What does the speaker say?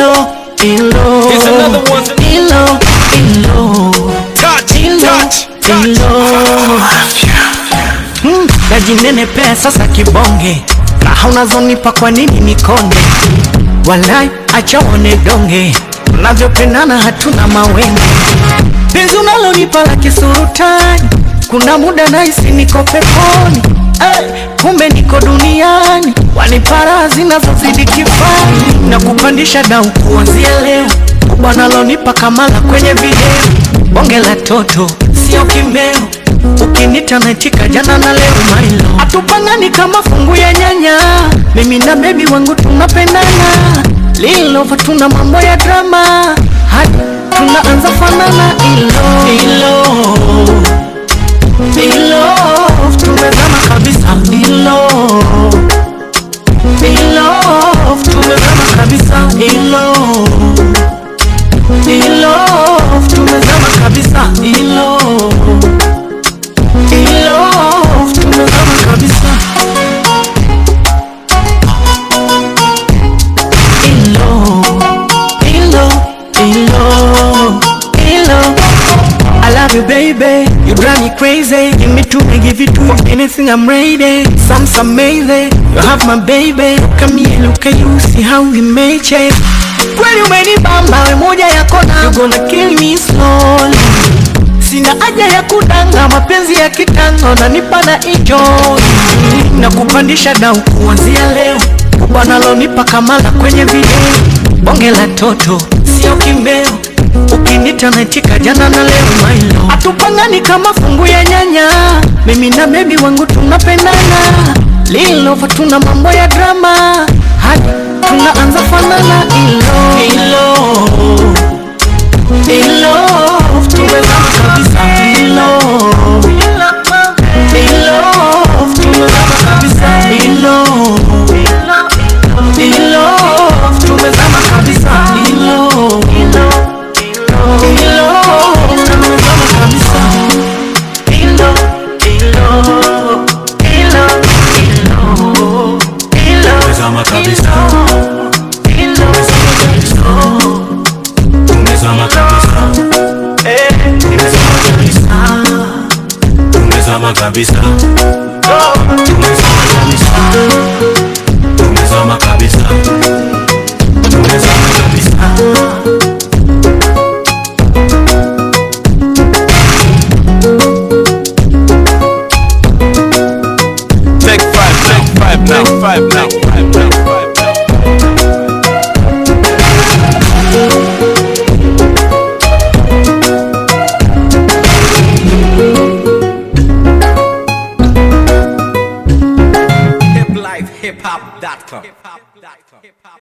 ilo, ilo, Here's another one. ilo, ilo, Touch, ilo, touch, touch. ilo. Hmm, najinenepea sasa kibonge, raha unazonipa kwa nini nikonde? Walai, acha uone donge, tunavyopendana hatuna mawenge. Penzi unalonipa la kisurutani, kuna muda nahisi niko peponi. Hey, kumbe niko duniani, wanipara zinazozidi kifani na kupandisha dau kuanzia leo. Bwana lonipa kamala kwenye video, bonge la toto sio kimeo ukinita naitika jana na leo mailo atupangani kama fungu ya nyanya mimi na bebi wangu tunapendana lilova tuna mambo ya drama hadi tunaanza fanana ilo ilo ilo tumezama kabisa ilo ilo tumezama kabisa ilo ilo tumezama kabisa ilo ilo tumezama kabisa ilo ilo ilo ilo I love you baby you drive me crazy give me two I give you two anything I'm ready some's amazing you have my baby come here look at you see how we made it kweli umenibamba we moja yako na you gonna kill me slowly sina haja ya kudanga mapenzi ya kitango na nipa na enjoy na kupandisha dau kuanzia leo bwana lonipa kamala kwenye video bonge la toto sio kimbeo ukinita naitika jana na leo mailo atupangani kama fungu ya nyanya mimi na bebi wangu tunapendana lilova tuna mambo ya drama hadi tunaanza fanana ilo ilo ilo tumezama kabisa ilo ilo tumezama kabisa ilo ilo tumezama kabisa ilo ilo tumezama kabisa ilo ilo ilo ilo ilo Tumezama kabisa, ilo tumezama kabisa, tumezama kabisa, tumezama kabisa, tumezama kabisa, tumezama kabisa, tumezama kabisa. Take five now, five now, five now, five now, five now. hiplifehiphop.com